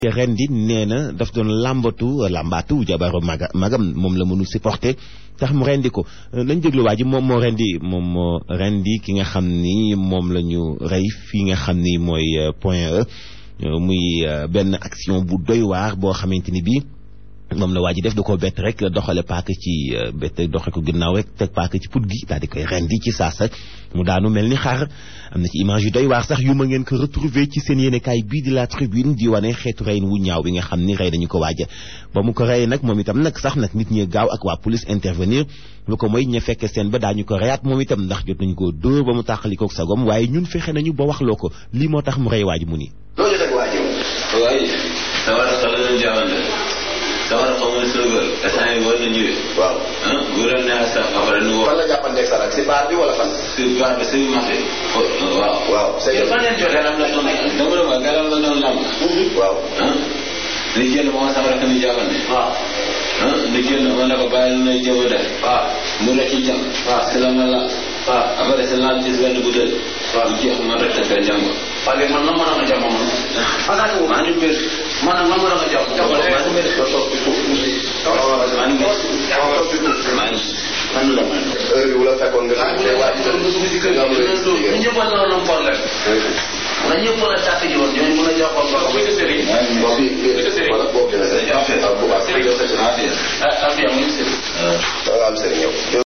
ren di nee na daf doon làmbatu làmbaatu jabaru maga magam moom la mënul supporter tax mu rendi ko nañ déglu waa ji moom moo rendi moom moo rendi ki nga xam ni moom la ñu rey fii nga xam ni mooy point E muy benn action bu doy waar boo xamante ni bii moom la waa ji def da koo bett rek doxale paaka ci bett doxe ko ginnaaw rek teg paaka ci put gi daal di koy rendi ci saasa mu daanu mel ni xaar am na ci image yu doy waar sax yu ma ngeen ko retrouver ci seen yéenekaay bii di la tribune di wane xeetu reyin wu ñaaw bi nga xam ni rey nañu ko waaja ba mu ko reyee nag moom itam nag sax nag nit ñi gaaw ak waa police intervenir lu ko mooy ña fekke seen ba daañu ko reyaat moom itam ndax jot nañu ko dóor ba mu tàqalikook sagom waaye ñun fexe nañu ba waxloo ko lii moo tax mu rey waaji mu ni waaye sama rakk la ñu jaamante sama rakk mooy sëgal instant yi war na ñëwee. waaw ah bu leen neex sax après nu woo. fan la jàppanteeg sa rak si baar bi wala fan. si baar bi si marché. waaw. waaw c'est te fan ngeen jotee garam la doon dama la wax garam la doon lamb. waaw. ah li jënd moo sama rakk ñu jaamante. waaw. ah li jënd ma ne ko bàyyi lu lay jëm a def. waaw. mu rek ci jam. waaw si la ma la. waaw. après si laal ci benn butéel. waaw. bu jeex ma rek sa jàng. parce que man nan ma doon jàmm man. xanaa ko maa ngi mbir. man nan ma doon jàmm. Jàppal, maa ngi mbir. nga toog ci suuf tuuti. maa ngi mbir. nga toog ci suuf. maa ngi. man la man. heure bi wala fekkoon nga. ah bu dee waa ji doon dugg si kër gi dina dugg ñu ñëpp a doon am problème. na ñëpp a tàkk ji woon ñooñu mën a jox ko ba ko bëgg sëriñ. maa ngi mbir. boobu bi wala boobu bi la. Affaire. waaw bu baax. Affaire. ah ah bien muy sëriñ. da nga am sëriñ yow.